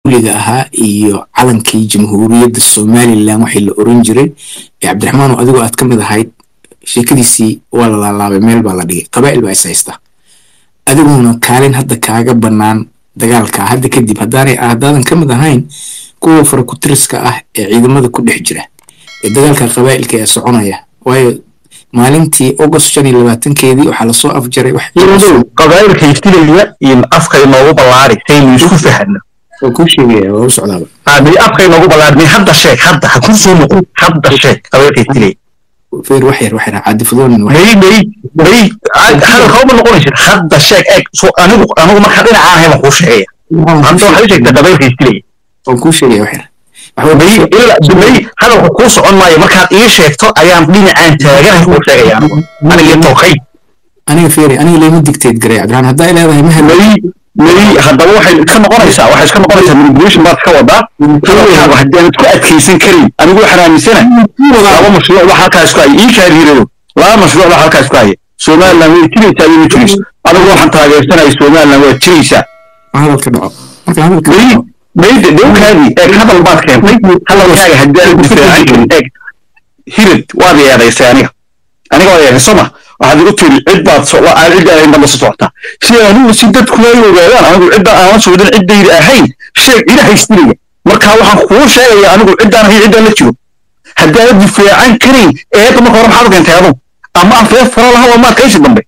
dowliga ahaa iyo calankii jamhuuriyadda somalilan waxii la oran jiray ee cabdiraxmaan adigoo aad ka mid ahayd sheekadiisii waa la laalaabay meel baa la dhigay qabaa'il baa is haysta adiguna kaalin hadda kaaga bannaan dagaalka hadda kadib haddaanay haddaadan ka mid ahayn kuwa farakutiriska ah ee ciidamada ku dhex jira ee dagaalka qabaa'ilka ee soconaya waayo maalintii august shan iyo labaatankeedii waxaa lasoo afjaray qabaa'ilka iftilaya iyo afka inoogu ballaari saynu isku fahano waa kuu sheegaya waa u socdaaba aadmi afka inoogu ballaari hadda sheeg hadda ha ku soo noqon hadda sheeg qabaa'ilka iftilaya feer wax yar wax yar caadifadoonin wax may may may hadalka uma noqonaysid hadda sheeg eeg so anigu anigu markaa dhinaca ahay baan kuu sheegaya hadda waxay sheegtaa qabaa'ilka iftilaya waan kuu sheegaya wax yar may ilaa may hadalku kuu socon maayo markaad ii sheegto ayaan dhinacaan taaganahay kuu sheegaya anigu aniga tokay aniga feeri aniga layma digteed garay cabdiraxmaan haddaa ay leedahay ma helo may may haddaba waxay ka noqonaysaa waxay iska noqonaysaa manipulation baad ka wadaa hadalkaaga haddii aanad ku adkaysan karin anigu waxaan aaminsana laba mashruuc wax halkaa isku haya ii kaariirado laba mashruuc wax halkaa isku haya somaliland way jiraysaa iyo ma jirayso anigu waxaan taageersanaya somaliland waa jiraysaa ma hadalka dhaco marka hadalka may dhaco may dhowkaadii eeg hadal baad keentay hadalkaaga haddii aanad difaacan karin eeg hirad waad yeedaysay aniga aniga waa yeeday soma waxaad igu tiri cid baad so aan cidda ahayn baad la socotaa si anigu si dadku ay ogaadaan anigu cidda aan la socdin ciddayda ahayn sheeg ila haystinaya marka waxaan kuu sheegaya anigu ciddaan ahayn ciddaan la jiro haddii aanad difaacan karin eedda marka hore maxaad keentay adu ama aan fee fara lahaa waa maad kaysi dambe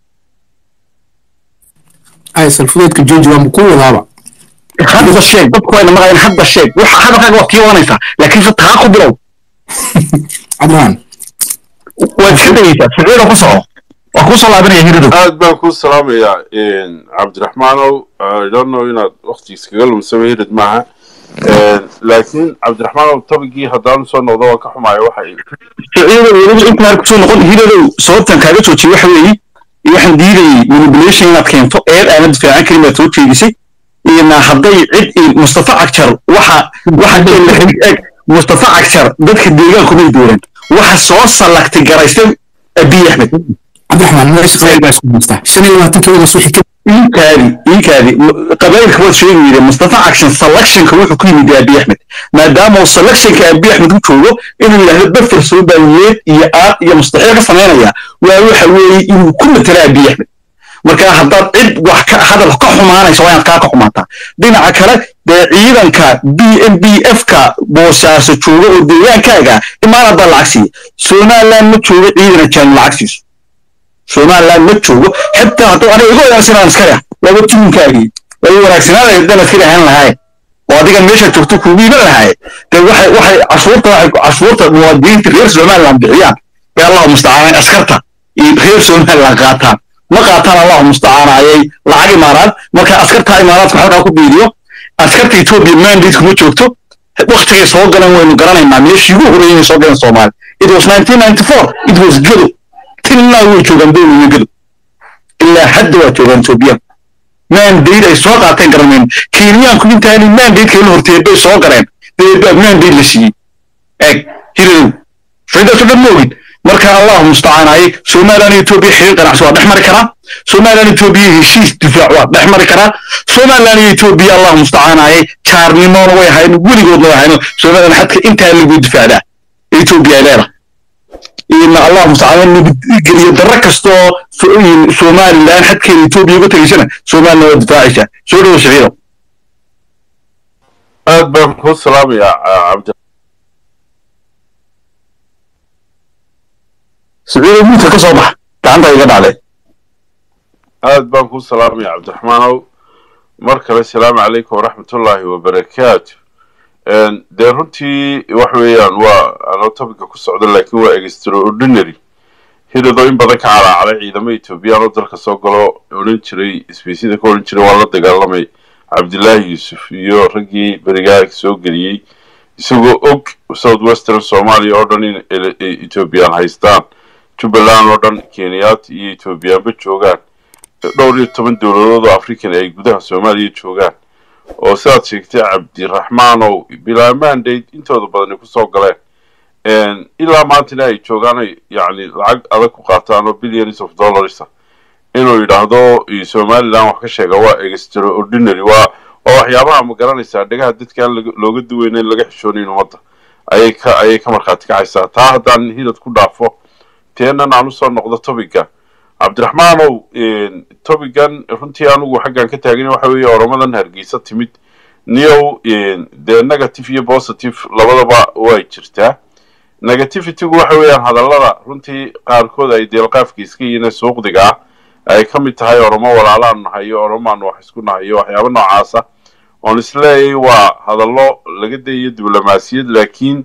ay salfudeedka jooji waa ku wadaaba hadda sheeg dadku wayna maqayaan hadda sheeg waxa hadalkaaga waad kii wadanaysaa laakiin se taa ku bilow cabdiraxmaan waad iska dayeysaa siciida ku soco waa kuu soo laabanaya hiridow aad baan kuu salaamayaa cabdiraxmaanow I don't know inaad waqti iskaga lumsama hirid maaha laakiin cabdiraxmaanow tabigii haddaan soo noqdo waan ka xumaayo waxay siciidow weliba intaan kusoo noqon hiridow sababtan kaaga joojiyey waxa weeye waxaan diidayey manipulation inaad keento eed aanad difaacan karin baad soo jeedisay iyona hadday cid mustafa cagjar waxa waxa eg mustafa cagjar dadka deegaanku may dooran waxa soo salagtay garaystay abiy axmed cabdiraxmaan meesha qabaa'il baa isku haystaa shan iyo labaatankeedaas wixii ka iinkaadi iinkaadi qabaa'ilka waad sheegi yidhi mustafa action selectionka wuxuu ku yimid abiy axmed maadaama uu selectionka abiy axmed u joogo inuu yidhaahdo bafar soomaaliyeed iyo aad iyo mustaxiil ka samaynaya waa waxa weeye inuu ku matala abiy axmed marka haddaad cid wax ka hadal ka xumaanaysa waa inaad kaa ka xumaataa dhinaca kale dee ciidanka b m b f ka boosaaso jooga oo deegaankaaga imaanad baa lacag siiya somaliland ma joogo ciidana jaan lacag siiso somaliland ma joogo xataa hadduu aniga iga wanaagsanaan iskale laba timinkaagii laba wanaagsanaanaya haddaan iskale ahaan lahaye oo adigan meesha joogto kugu iman lahaye dee waxay waxay cashuurta waxay cashuurta muwaadiniinta reer somaliland bixiyaan ee allahu mustacaan askarta iyo reer somaliland qaataan ma qaataan allahu mustacaanayay lacag imaaraad marka askarta imaaraadku halkaa ku biiriyo askarta etoobiya mandate kuma joogto waktigay soo galan waynu garanaynaa meeshii ugu horreeyay inay soo galeen soomaali it was 1994 it was gado tilnaa way joogaan dowliga gado ilaa hadda waa joogaan etoobiya mandate ay soo qaateen garanayn kenyaanku intaani mandate la horteed bay soo galeen deebaa mandate la siiyey eeg hiridow shaydaasoo dhan ma ogid marka allahu mustacaanayay somaliland etoobiya xiriir ganacsi waa dhex mari karaa somaliland etoobiya heshiis difaac waa dhex mari karaa somaliland iyo etoobiya allahu mustacaanayay jaarnimoona way ahayn weligoodna way ahayn somaliland xadka intaa lagu difaacdaa etoobiya ay leedahay in allahu mustacaan nabadgeliyo darro kastoo somaliland xadkeeda etoobiya uga tegaysana somaliland waa difaacaysaa soo dhowo siciido aad baan kuu salaamayaa cabdi siciido muudka ka soo bax gacanta iga dhacday aad baan kuu salaamayaa cabdiraxmaanow mar kale salaamu calaykum waraxmatullaahi wabarakaatu dee runtii wax weeyaan waa anoo topica ku socda laakiin waa extraordinary hiridoo in badan ka calaacalay ciidamo etoobiyaan oo dalka soo galo odhan jiray isbiisyada ka odhan jiray waa la dagaalamay cabdilaahi yuusuf iyo raggii berigaa soo geliyey isagoo og south western soomaaliya oo dhan in etoobiyaan haystaan jubbaland oo dhan kenyaati iyo etoobiyaanba joogaan dhowr iyo toban dowladood oo african ay gudaha soomaaliya joogaan oo sidaad sheegtay cabdiraxmaanow bilaa mandate intooda badani kusoo galeen ilaa maantana ay joogaan yacni lacag adag ku qaataan oo billions of dollars inuu yidhaahdo somaliland wax ka sheega waa extraordinary waa oo waxyaabaha ma garanaysaa dhegaha dadka aan laga- looga duweynayn laga xishoonayn ummadda ayay ka ayay ka markhaati kacaysaa taa haddaan hidad ku dhaafo teenan aan usoo noqdo topiga cabdiraxmaanow topigan runtii anigu xaggan ka taagan waxa weeye oromadan hargeysa timid niyow dee negative iyo positive labadaba way jirtaa negativitygu waxa weeyaan hadallada runtii qaarkood ay deelqaafka iska yihiin ee suuqdiga ah ay ka mid tahay oromo walaalaan nahay iyo oromaan wax isku nahay iyo waxyaaba noocaasa oon isleeyahay waa hadallo laga dayayo diblomaasiyad laakiin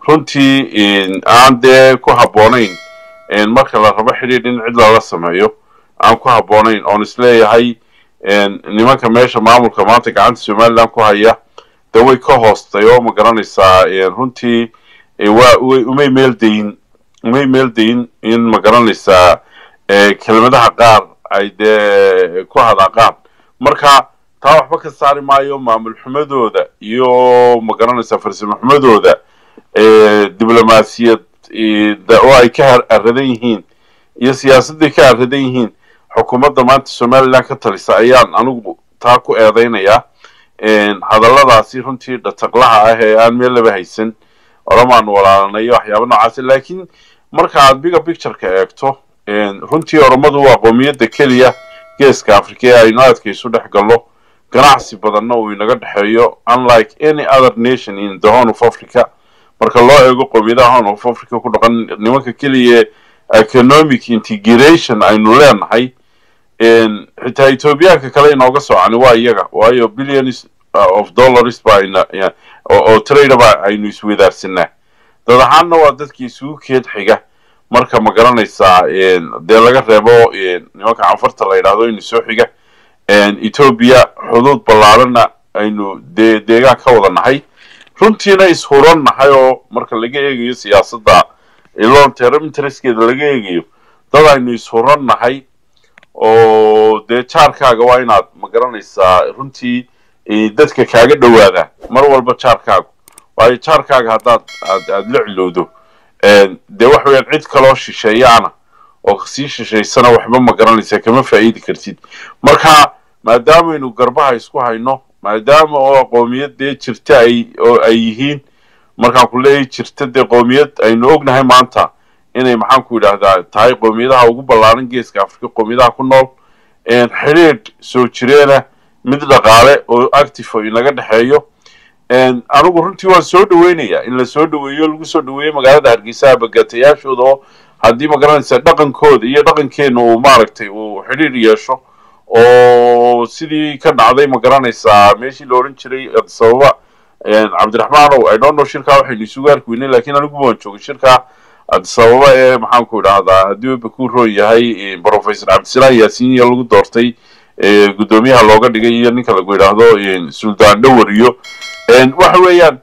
runtii aan dee ku habboonayn marka la rabo xidhiidh in cid lala sameeyo aan ku habboonayn oon isleeyahay nimanka meesha maamulka maanta gacanta somaliland ku haya de way ka hoostay oo ma garanaysaa runtii waa way umay meel dayin umay meel dayin in ma garanaysaa kelmadaha qaar ay dee ku hadaaqaan marka taa waxba ka saari maayo maamul xumadooda iyo ma garanaysaa farsamo xumadooda diblomaasiyad oo ay ka aradan yihiin iyo siyaasadday ka aradan yihiin xukuumadda maanta somaliland ka talisa ayaan anigu taa ku eedaynayaa hadalladaasi runtii dhataqlaha ah ee aan meel laba haysan oramaan walaalanayo waxyaaba noocaasi laakiin marka aad biga pictureka eegto runtii oromadu waa qoomiyadda keliya geeska africa ee aynu aadka isu dhex gallo ganacsi badanna uu inaga dhexeeyo unlike any other nation in the horn of africa marka loo eego qoomiyadaha horn of africa ku dhaqan nimanka keliya economic integration aynu leenahay xitaa ethoobiyaanka kale inooga socani waa iyaga waayo billions of dollars ba oo tradeba aynu iswadaarsanaa dad ahaanna waa dadkii isugu keed xiga marka ma garanaysaa dee laga reebo nimanka canfarta la yidhahdo inu soo xiga etoobiya xuduud ballaarana aynu dee deegaan ka wada nahay runtiina ishuran nahay oo marka laga eegayo siyaasadda long term interestkeeda laga eegayo dad aynu ishuran nahay oo dee jaarkaaga waa inaad ma garanaysaa runtii dadka kaaga dhowaadaan mar walba jaarkaagu waayo jaarkaaga haddaad aad aad la cilowdo dee waxa weyaan cid kaloo shisheeyaana oo kasii shishaysana waxba ma garanaysaa kama faa'iidi kartid marka maadaamaynu garbaha isku hayno maadaama oo qoomiyad dee jirta ay oo ay yihiin markaan ku leeyahay jirta dee qoomiyad aynu ognahay maanta inay maxaan ku yidhaahdaa tahay qoomiyadaha ugu ballaaran geeska africa qoomiyadaha ku nool xidhiidh soo jireena mid dhaqaale oo active oo inaga dhexeeyo anigu runtii waan soo dhaweynayaa in la soo dhaweeyo lagu soo dhaweeyo magaalada hargeysaha bagatayaashooda oo haddii ma garanaysaa dhaqankooda iyo dhaqankeena uu maaragtay uu xidhiidh yeesho oo sidii ka dhacday ma garanaysaa meeshii la odhan jiray sababa cabdiraxmaanow i don't know shirkaa waxaynu isugu arki weynay lakiin anigu waan joogay shirkaa sababa ee maxaan ku idhaahdaa haddii weba ku roon yahay professor cabdisalaan yaasiin iyo lagu doortay guddoomiyaha looga dhigay iyo ninka lagu yidhaahdo suldaan dhowar iyo waxa weeyaan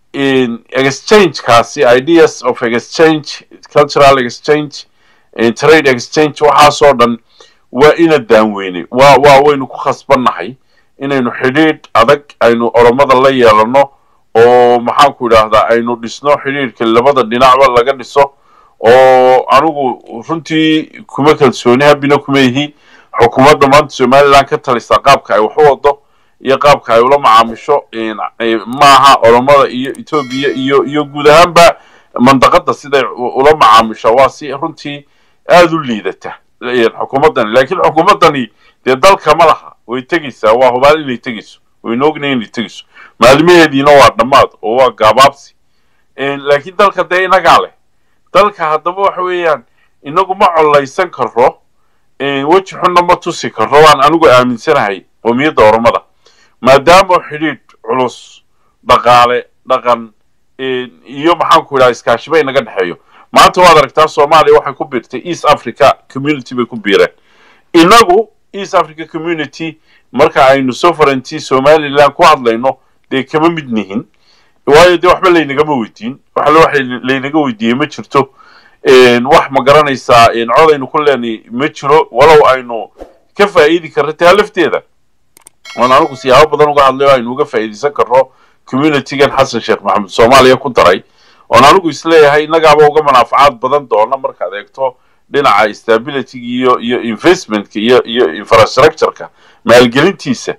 exchangekaasi ideas of exchange cultural exchange trade exchange waxaasoo dhan waa ina daanweynay waa waa waynu ku khasbannahay inaynu xidhiidh adag aynu oromada la yeelano oo maxaan ku idhaahdaa aynu dhisno xidhiidhka labada dhinacba laga dhiso oo anigu runtii kuma kalsooni habina kuma yihi xukuumadda maanta somaliland ka talisa qaabka ay wax u wado iyo qaabka ay ula macaamisho maaha oromada iyo etoobiya iyo iyo guud ahaanba mandaqada siday ula macaamisho waa si runtii aada u liidata xukuumaddani laakiin xukuumaddani dee dalka ma laha way tegeysaa waa hubaal inay tegeyso waynu ognay inay tegeyso maalmaheediina waa dhammaad oo waa gaabaabsi laakiin dalka dee inagaa leh dalka haddaba waxa weeyaan inagu ma collaysan karo weji xunna ma tusi karo waan anigu aaminsanahay qoomiyadda oromada maadaama xidhiidh culus dhaqaale dhaqan iyo maxaan ku idhaha iskaashiba inaga dhexeeyo maanta waad aragtaa soomaaliya waxay ku biirtay east africa community bay ku biireen inagu east africa community marka aynu sovereignty somaliland ku hadlayno dee kama mid nihin waayo dee waxba laynagama weydiin waxle waxa laynaga weydiiyey ma jirto wax ma garanaysaa cod aynu ku leenay ma jiro walow aynu ka faa'iidi karro taa lafteeda oon anigu siyaabo badan uga hadlayo aynu uga faa'iidaysan karro communitygan xasan sheekh maxamed soomaaliya ku daray oon anigu isleeyahay innagaaba uga manaafacaad badan doona markaad eegto dhinaca stabilityga iyo iyo investmentka iyo iyo infrastructureka maalgelintiisa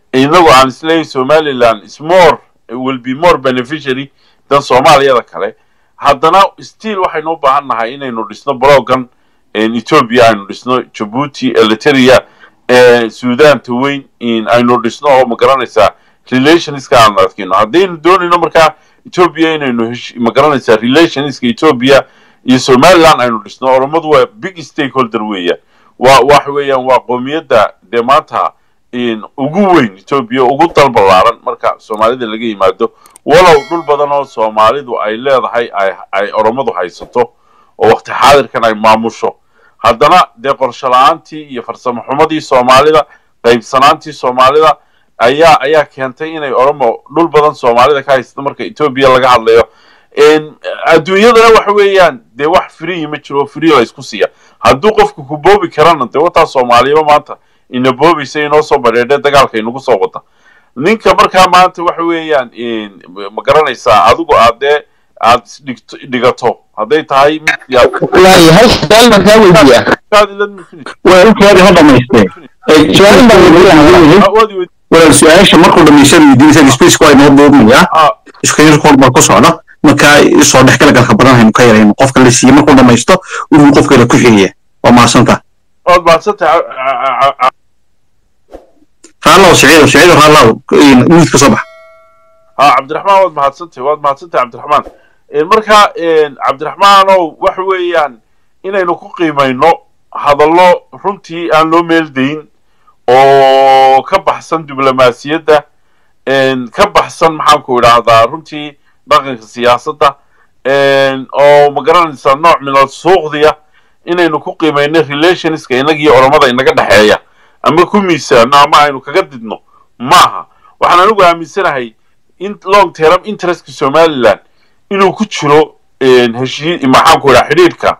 inagu aan isleeyahay somaliland is more will be more beneficiary dan soomaaliyada kale haddana still waxaynu u baahan nahay inaynu dhisno bloggan ethiopia aynu dhisno jabuuti eliteria suudanta weyn aynu dhisno oo magaranaysaa relationska aan adkayno haddaynu doonayno markaa ethiopia inaynu magaranaysaa relationska ethiopia iyo somaliland aynu dhisno oromadu waa big stakeholder weeyaan waa waxa weeyaan waa qoomiyadda dee maanta ugu weyn ethiopia ugu dal ballaaran marka soomaalida laga yimaado walow dhul badan oo soomaalidu ay leedahay ay oromadu haysato oo waqti xaadirkan ay maamusho haddana dee qorsho la-aantii iyo farsamo xumadii soomaalida qaybsanaantii soomaalida ayaa ayaa keentay inay oromo dhul badan soomaalida ka haysato marka ethiopia laga hadlayo adduunyadana waxa weeyaan dee wax free ma jiro oo free la isku siiya hadduu qofku ku boobi karana dee wataa soomaaliba maanta ina boobaysa inoo soo badheedhe dagaalka inagu soo wada ninka markaa maanta waxa weeyaan ma garanaysaa adigu aad dee aad dhigato hadday tahay waayo hal su-aal markaa weydiiya waa intaadi ha dhamaystee su-aal baan weydiinahay walaal su-aasha markuu dhamaystada weydiinaysa spaceka waa inoo duubnayaa iskayarkood baa ku socda markaa soo dhexgala galka badan haynu ka yarayno qofka la siiye markuu dhamaysto inuu qofka la ku xigaya waa mahadsanta waad mahadsantahay raallow siciido siciido raallow miid ka soo bax ha cabdiraxmaan waad mahadsantahay waad mahadsantahay cabdiraxmaan marka cabdiraxmaanow waxa weeyaan inaynu ku qiimayno hadallo runtii aan loo meeldayn oo ka baxsan diblomaasiyadda ka baxsan maxaanku idhaahdaa runtii dhaqanka siyaasadda oo ma garanaysaa nooc minal suuqdiya inaynu ku qiimayno relationska inagiyo oromada inaga dhexeeya ama ku miisaano ama aynu kaga didno maaha waxaan anigu aaminsanahay in long term interestka somaliland inuu ku jiro heshii maxaanku idhaha xidhiidhka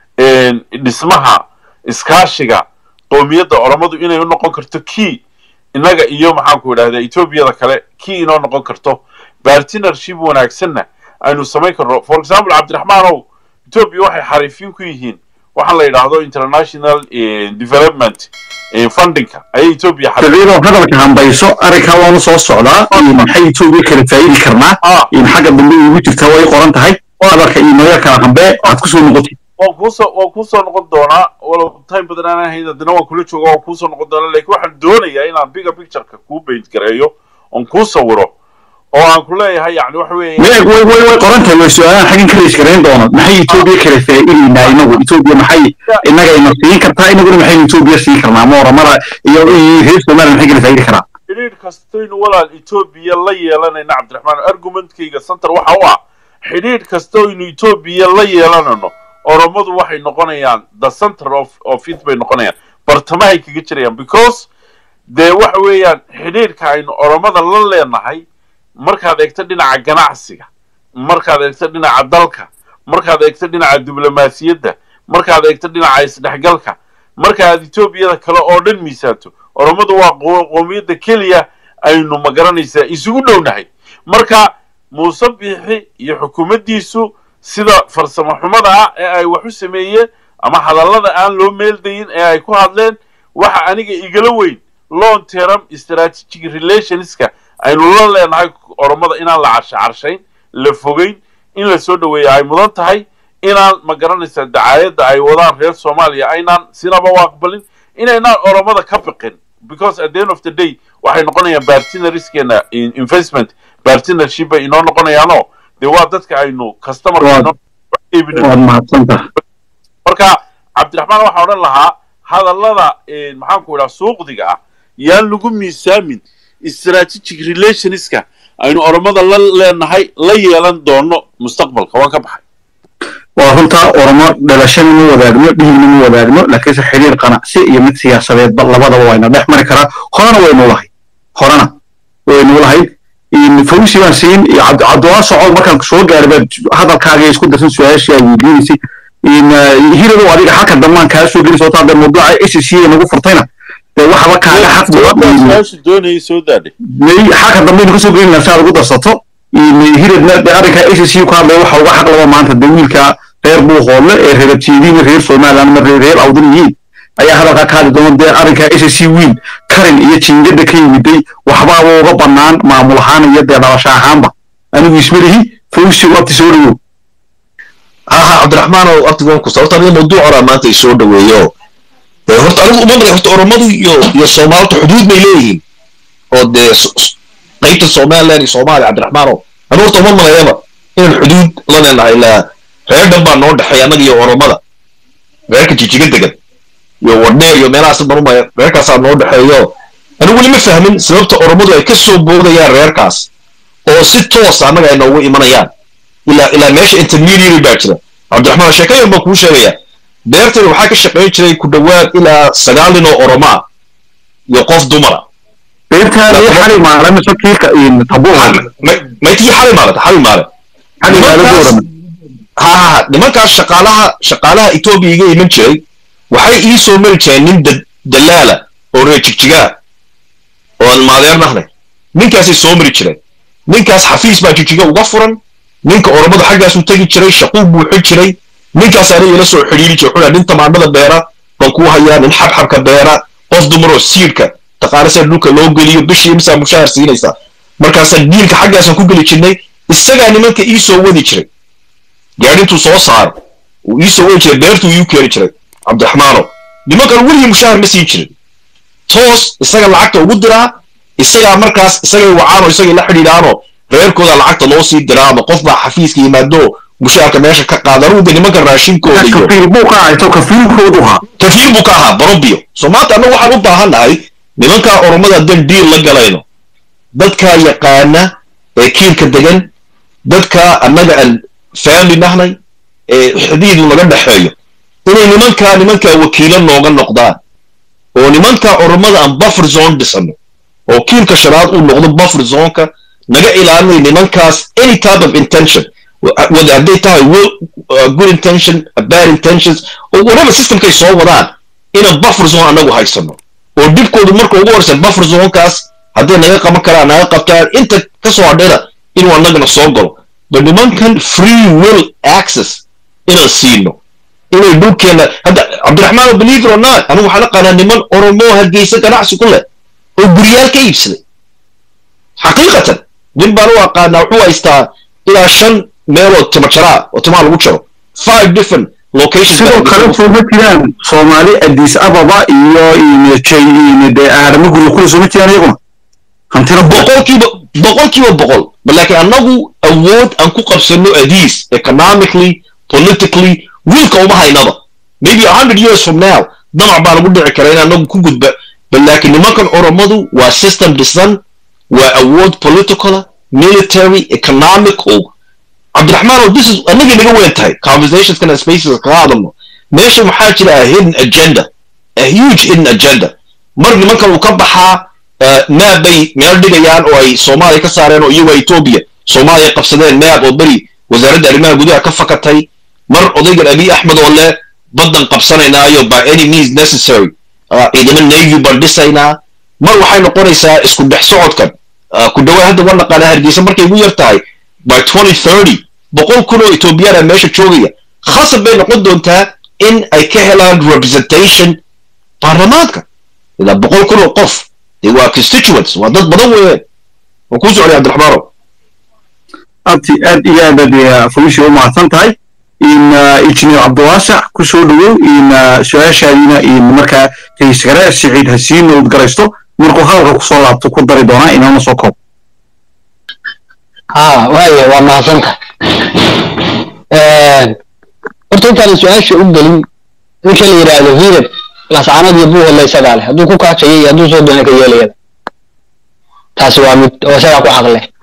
dhismaha iskaashiga qoomiyadda oromadu inay u noqon karto key innaga iyo maxaanku idhahda ethoobiada kale key inoo noqon karto bartinership wanaagsanna aynu samayn karno for example cabdiraxmaanow ethoobia waxay xariifiin ku yihiin waxaan la yidhaahdo international development fundingka ayay ethoobia siciido hadalka hambayso arrinkaa waanu soo socdaa maxay etoobiya kala faa'idi karnaa xagga dambe ugu jirtaa way qoran tahay hadalka iyo naga kala hambee aad kusoo noqotid waan kuusoo waan kuusoo noqon doonaa walow time badan aan ahayn haddana waan kula jooga waan kuusoo noqon doonaa laakiin waxaan doonayaa inaan bigger pictureka kuu paint gareeyo oon kuu sawiro oo aan ku leeyahay yani waxa weeye way way way way qoran tahay way su-aalaan xaggan ka rays garayn doona maxay etoobiya kala faa'idaynaa inagu etoobiya maxay innaga ina siin kartaa inaguna maxaynu etoobiya siin karnaa ma oramada iyo iyo reer somaliya maxay kala faa'idi karaa xidhiidh kastaynu walaal etoobiya la yeelanayna cabdiraxmaan argumentkayga center waxa u ah xidhiidh kastaynu etoobiya la yeelanayno oromadu waxay noqonayaan the center of of it bay noqonayaan bartamahay kaga jirayaan because dee waxa weeyaan xidhiidhka aynu oromada la leenahay markaad eegto dhinaca ganacsiga markaad eegto dhinaca dalka markaad eegto dhinaca diblomaasiyadda markaad eegto dhinaca isdhexgalka markaad etoobiyada kale oo dhan miisaanto oromadu waa qoomiyadda keliya aynu ma garanaysaa isugu dhownahay marka muuse biixi iyo xukuumaddiisu sida farsamo xumada ah ee ay wax u sameeyeen ama hadallada aan loo meeldayin ee ay ku hadleen waxa aniga igala weyn long term strategic relationska aynu la leenahay oromada inaan la carsha carshayn la fogeyn in la soo dhaweeya ay mudan tahay inaan ma garanaysaa dacaayadda ay wadaan reer soomaaliya aynaan sinaba u aqbalin inaynaan oromada ka biqin because at the end of the day waxay noqonayaan bartinariskeena investment bartinership bay inoo noqonayaanoo dee waa dadka aynu customerka marka cabdiraxmaan waxaa odhan lahaa hadallada maxaanku idhaha suuqdiga ah yaan lagu miisaamin strategic relationska aynu oromada la leenahay la yeelan doono mustaqbalka waan ka baxay waa runtaa oromo dhalashana ma wadaagno dhiigna ma wadaagno laakiinse xiriir qanacsi iyo mid siyaasadeedba labadaba wayna dhex mari karaa horena waynu lahayd horena waynu lahayd fawsi baan siin cabdiwaa socod markaan soo gaaray baad hadalkaaga isku darsan su-aashii aad weydiinaysay hiradow adiga xalka dambaan kaa soo geli soota hadda mawduuca s c nagu furtayna dee waxba kaaga xaq xalka dambaynu kasoo gelin lahaa si aad ugu darsato hiradna dee arrinka s c ku hadlaya waxa uga xaq laba maanta dee wiilka reer buuqoodle ee reerabtiidin reer somaliland ma reer awdan yihiin ayaa hadalkaa ka hadli doona dee arrinka s c wiil karin iyo jiingada ka yimiday waxbaaba uga bannaan maamul ahaan iyo dee dhalasho ahaanba anigu ismalihi fawsi wabti soo dhawow haha cabdiraxmaan oo abtigoonku sababta aniga mawduucona maanta ay soo dhaweeyo dee horta anigu uma malay horta oromadu iyo iyo soomaalta xuduud bay leeyihiin oo dee qaybta somaliland iyo soomaaliya cabdiraxmaano anigu horta uma malayaba inaan xuduud la leenahay ilaa reer dhan baa noo dhexeeya annaga iyo oromada reerka jijiga degan iyo wadheer iyo meelahaas marumaya reerkaasaa noo dhexeeyo anigu weli ma fahmin sababta oromadu ay ka soo boodayaan reerkaas oo si toosa annaga ay noogu imanayaan ilaa ilaa meesha intermediary baa jira cabdiraxmaan sheekayan baan kuu sheegaya beertani waxaa ka shaqayn jiray ku dhowaad ilaa sagaal nin oo oromaa iyo qof dumara beertaan iyo xali maale mise kiika tabuuha maytii xali maalata xali maale xali maale Nimankaas- goorama ha ha nimankaas shaqaalaha shaqaalaha etoobiya iga iman jiray waxay ii soo mari jireen nin da- dalaala oo reer jigjigaa oo aan maadeernahnay ninkaasay soo mari jireen ninkaas xafiis baa jigjiga uga furan ninka oromada xaggaasuu tegi jiray shaquu buuxin jiray ninkaas aniga ila soo xidhiiri jiray wuxuu nin tamaandhada beera baan kuu hayaa nin xabxabka beera qof dumaroo siidhka taqaana sida dhulka loo geliyo bishii imsaa mushaar siinaysaa markaasaan diilka xaggaasaan ku geli jirnay isagaa nimanka ii soo wadi jiray gaadhintuu soo saaro uu ii soo wadi jiray beertuu iiu keeni jiray cabdiraxmaano nimankan weligii mushaar ma siin jirin toos isaga lacagta ugu diraa isagaa markaas isagay wacaanoo isagay la xidhiidhaanoo reerkooda lacagta loo sii diraa ama qof baa xafiiska yimaado mushaarka meesha ka qaada anugu de nimanka raashinkooda iyo kafiil buu ka haysto kafiilkoodu ha kafiil buu ka ahaa barobio soo maanta annagu waxaan u baahan nahay nimankaa oromada haddaan diil la galayno dadkaa yaqaana ee kiilka degan dadkaa annaga aan family nahnay ee xidiidu naga dhexeeyo inay nimankaa nimankaa wakiilo nooga noqdaan oo nimankaa oromada aan buffer zone dhisano oo kiilka shanaad uu noqdo buffer zoneka naga ilaalinay nimankaas any type of intention whether hadday tahay will, uh, good intention uh, bad intentions oo whatever systemkay soo wadaan inaan buffer zone anagu haysano oo dhibkoodu marka ugu horeysa buffer zonekaas hadday naga qaban karaan naga qabtaan inta ka soo hadhayna inuu annagana soo galo but nimankan free will access inaan siino inay dhulkeena hadda cabdiraxmaan believe it or not anigu waxaan aqaanaa niman oromo hargeysa ganacsi ku leh oo guryaal ka iibsaday xaqiiqatan nin baan u aqaanaa wuxuu haystaa ilaa shan meelood timo jaraa oo timaha lagu jaro five different locations sidoo baa kale sooma jiraan soomaali addis ababa iyo de aadamo guryo kule sooma jiraan iyaguna hantina boqol boqolkiiba boqolkiiba boqol But laakiin annagu awood aan ku qabsano adiis economically politically wiilka uma haynaba maybe a hundred years from now damac baa lagu dhici kara in annagu ku gudba bal laakiin nimankan oromadu waa system dhisan waa awood political military economical cabdiraxmaan oo this is annagii naga weyn tahay conversationskana spaces kaga hadalno meesha waxaa jira a hidden agenda a huge hidden agenda mar nimankan uu ka baxaa maab bay meel dhigayaan oo ay soomaaliya ka saareen oo iyagoo etoobiya soomaaliya qabsadeen maab oo beri wasaaradda arrimaha gudaha ka fakatay mar odaygan abiy axmed oo leh baddan qabsanaynaayo by any means necessary uh, ciidamo navy baan dhisaynaa mar waxay noqonaysaa isku dhex socodkan uh, ku dhawaad hadda waa naqaanaa hargeysa markay ugu yar tahay by 2030 boqol kun oo etoobiyaan ah meesha joogaya khasab bay noqon doontaa in ay ka helaan representation baarlamaanka ilaa boqol kun oo qof dee waa constituents waa dad badan weeyaan waan kuu socday cabdiraxmaanow abti aad iyo aad aad fawisi u mahadsan tahay in injineer cabdiwaasac ku soo dhowow in su-aashaadiina in markaa raisgare siciid ha sii nowd garaysto markuu hadalka kusoo laabto ku dari doonaa inaana soo koob ها وايه والله صنطة horta intaan su-aasha u gelin ninka la yidhaahdo hilib lascanad iyo buuha la isagaa leh hadduu ku kaajaya iyo hadduu soo doona ka yeelayada taasi waa mid oo isagaa ku xaq leh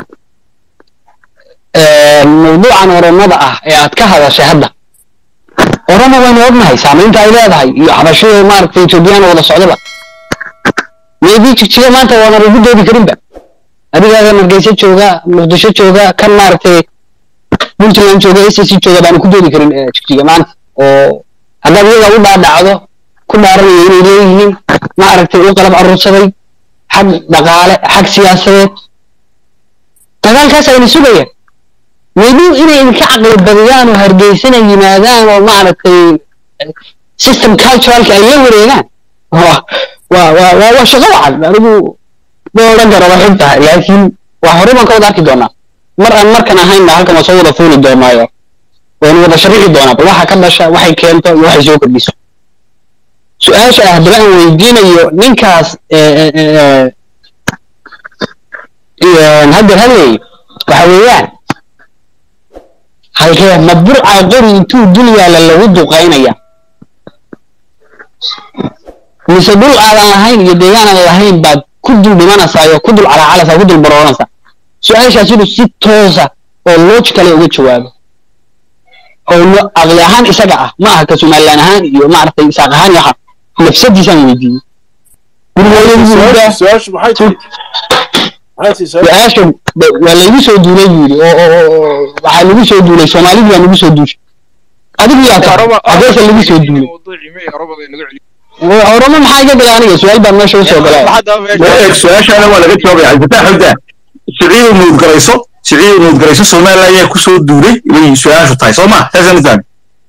mawduucan oromada ah ee aad ka hadashay hadda oromo waynu ognahay saamaynta ay leedahay iyo xabashada maaragtay etoobiyaan wada socdaba maybe jigjiga maanta waanan ugu doodi karinba adigaaga margeysa jooga muqdisho jooga kan maaragtay puntland jooga sc jooga baanu ku doodi karin jigjiga maanta oo haddaad iyaga u dhaadhacdo ku dhaaranaya inay leeyihiin maaragtay u qalab aruursaday xag dhaqaale xag siyaasadeed dagaalkaas ayna sugayaan maybe inay idinka caqli badiyaan oo hargeysana yimaadaan oo maaragtay system culturalka ay la wareegaan waa waa waa waa shaqo wacan anigu ma odhan karo waxay tahay laakiin waa hore baan ka wada arki doonaa mar aan markan ahaynna halkan waa soo wada fuuli doonaayo waynu wada sharixi doonaa bal waxa ka dhasha waxay keento iyo waxay soo kordhiso su-aasha ah haddaba aan weydiinayo ninkaas eh, eh, eh, eh, haddeer hadlay waxa weeyaan halkee ma burca qori intuu dul yaalla lagu duqaynaya mise dhul aadan lahayn iyo deegaan aan lahayn baad ku dul dhimanaysaa iyo ku dul calaacalaysaa ku dul barooranaysaa su-aashaas inuu si toosa oo logicale uga jawaabo oo no- aqli ahaan isaga ah ma aha ka somalilan ahaan iyo maaragtay isaaq ahaan iyo waxa nafsadiisaan weydiiyey guriga su-aashu maxay tahay maxay tahay su-aashu su-aasha ba- waa laygu soo duulay buu yidhi oo oo oo- oo waxaa lagu soo duulay soomaalidii baa lagu soo duushay adigu yaa tahay hadeese lagu soo duulay oromo maxaa iga galay aniga su-aal baan meesha usoo galay eeg su-aashaana waa laga jawaabaya cabdifataax xogda siciidu nuudgarayso siciidu nuudgarayso somaliland ayaa kusoo duulay bay su-aashu tahay soo ma saasaan fahmi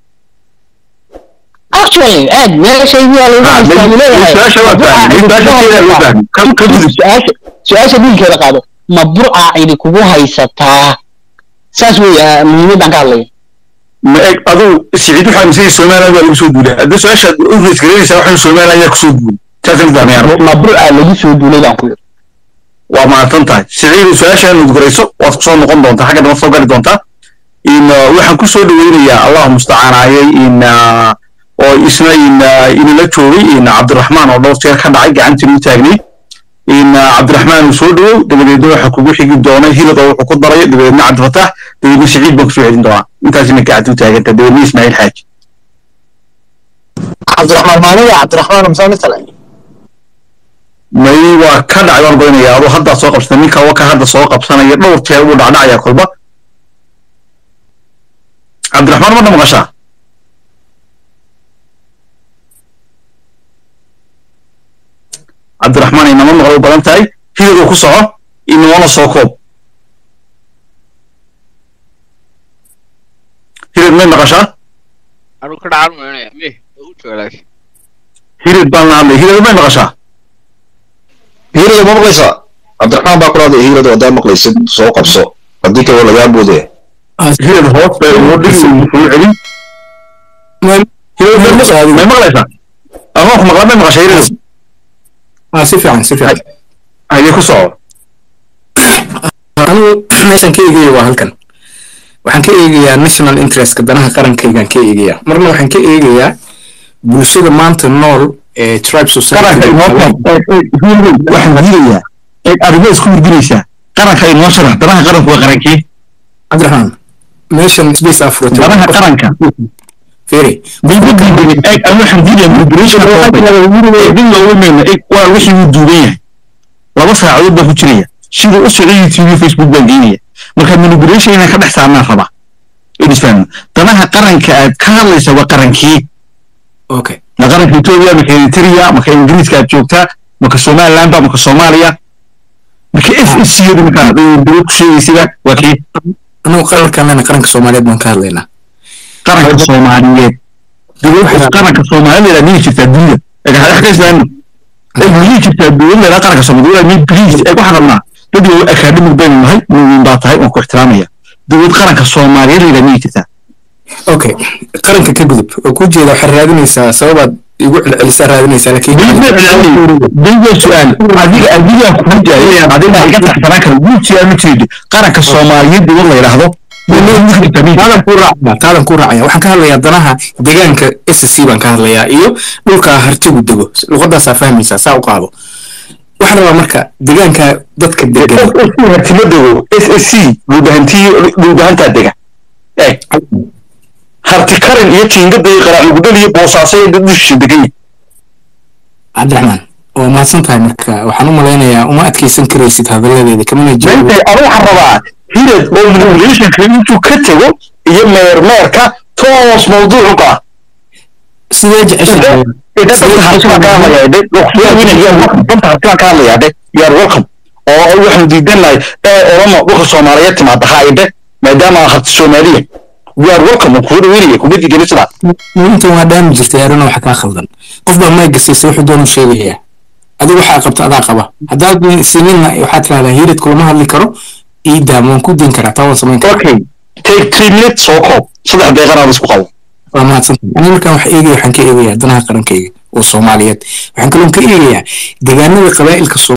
actually aad meeshaydii waa lagu haystaa buu leeyahay su-aasha waa fahmi su-aasha loo fahmi ka ka gudub su-aasha su-aasha dilkeeda qaado ma burca idi kugu haysataa saas weeye muhiimaddaan ka hadlaya ma eeg aduu siciid waxaa misay somaliland waa lagu soo duulay hadda su-aasha u reesgareynaysaa waxaan somaliland ayaa kusoo duulay saasaan fahmayaan ma burca lagu soo duulay baan ku yidhi waa mahadsan tahay siciidu su-aashaa nuudgarayso waad kusoo noqon doontaa xagga dama soo gali doontaa in uh, waxaan kusoo dhaweynayaa allahu mustacaanaayay in uh, oo isna in uh, inala joogay in cabdiraxmaan oo dhowr jeer ka dhacay gacantii u taagnay in uh, cabdiraxmaan uu soo dhawow dabadeedna waxa kugu xigi doona hilad oo wuxuu ku daray dabadeedna cabdifataax dabadeedna siciid baan kusoo celin doonaa intaasina gacanta u taaganta dabadeedna ismaaciil xaaji cabdiraxmaan maaniga cabdiraxmaan musaa mitale may waa ka dhacay waan badinayaa adoo haddaa soo qabsata ninka waka hadda soo qabsanaya dhowr jeer buu dhacdhacayaa kolba cabdiraxmaan ma maqashaa cabdiraxmaan inama maqlo u badan tahay hiliduu ku soco inamana soo koob hilid may maqashaa anu ka dhacan maynaya me u joogaas hilid baan la hadlay hilid may maqashaa hiirada ma maqlaysaa cabdiraxmaan baa kula hadlaya hiirada haddaa maqlaysid soo qabso haddii kale waa lagaa boodaya hilid hoos bay ugu dhigi uu soo celin hilid may maqlaysaa may maqlaysaa ama wax maqla may maqashaa hilid ah si fiican si fiican ayay ku soco anigu meeshan ka eegaya waa halkan waxaan ka eegayaa national interestka danaha qarankaygaan ka eegayaa marna waxaan ka eegayaa bulshada maanta nool ee tribe qaranka inoo society hilid waxaan diidayaa eeg arrimo isku weydiinaysaa qaranka inoo sharax danaha qaranku waa qarankee cabdiraxmaan meeshan space africa danaha qaranka fere bayba diiday eeg aan waxaan diidayaa manipulation eegin looga meelna eeg waa wixii uu duuban yahay laba saacadood baan ku jiraya siduu u socday youtube facebook baan geynaya marka manipulation inaan ka dhex saarnaan rabaa in isfahmo danaha qaranka aad ka hadlaysa waa qarankee okay ma qaranka etoobiya maka eritrea maka ingiriiska aad joogtaa maka somaliland ba maka soomaaliya marka f s c yadu markaa dowlad ku sheegaysida waa kii anagu qarankanana qaranka soomaaliyeed baan ka hadlaynaa qaranka soomaaliyeed dowlad qaranka soomaaliya miyay jirtaa dunida eeg hadax ka islaano eeg miyay jirtaa dowlad leedaa qaranka soomaaliya mi please eeg waxaan rabnaa dad yow academic baynu nahay mumin baa tahay waan ku ixtiraamaya dowlad qaranka soomaaliyeed leedaa miyay jirtaa okay qaranka ka gudub oo ku jeeda waxaad raadinaysaa sababaad igu celcelisaa raadinaysaa laakiin dayga su-aal adiga adigaa kugu jaayay adiga iga taxsanaan kara guud su-aal ma jirid qaranka soomaaliyeed dowlad la yidhaahdo taadan ku raacaya taadan ku raacaya waxaan ka hadlayaa danaha deegaanka s c baan ka hadlayaa iyo dhulka hartigu dego luqadaasaa fahmaysaa saa u qaado waxaan rabaa marka deegaanka dadka degan hartimo dego s s c dhulbahantii dhulbahantaa dega eeg harti karin iyo jiingada iyo qaraacugudhal iyo boosaaso iyo dad dushiisa degan yahay cabdiraxmaan waa mahadsan tahay marka waxaan u malaynayaa uma adkeysan karaysid hadalladeeda kamana jawaabo maanta anu waxaan rabaa hilad oo manipulationka intuu ka tego iyo meermeerka toos mawduucu ka ah sidee jeceshahay yaar welcome oo waxaanu diidan lahay ee oramo dhulka soomaaliyeed timaada haayde maadaama harti soomaaliya yaar welcome oo kugu dhaweynaya kuma diidani sidaas intan waa dhaami jirtay arina waxa kaa khaldan qof baa mayga siisay wuxuu doonu sheegayaa adigu waxaa qabta adaa qaba haddaad sinina waxaad tirahdaa hiirid kulama hadli karo iidaam waan ku dayn karaa taa waan samayn karaa okay take three minutes soo koob saddex deeqan aan isku qabo waa mahadsantahay aniga markaan wax eegaya waxaan ka eegayaa danaha qarankayga oo soomaaliyeed waxaan kaloon ka eegayaa deegaanada qabaa'ilka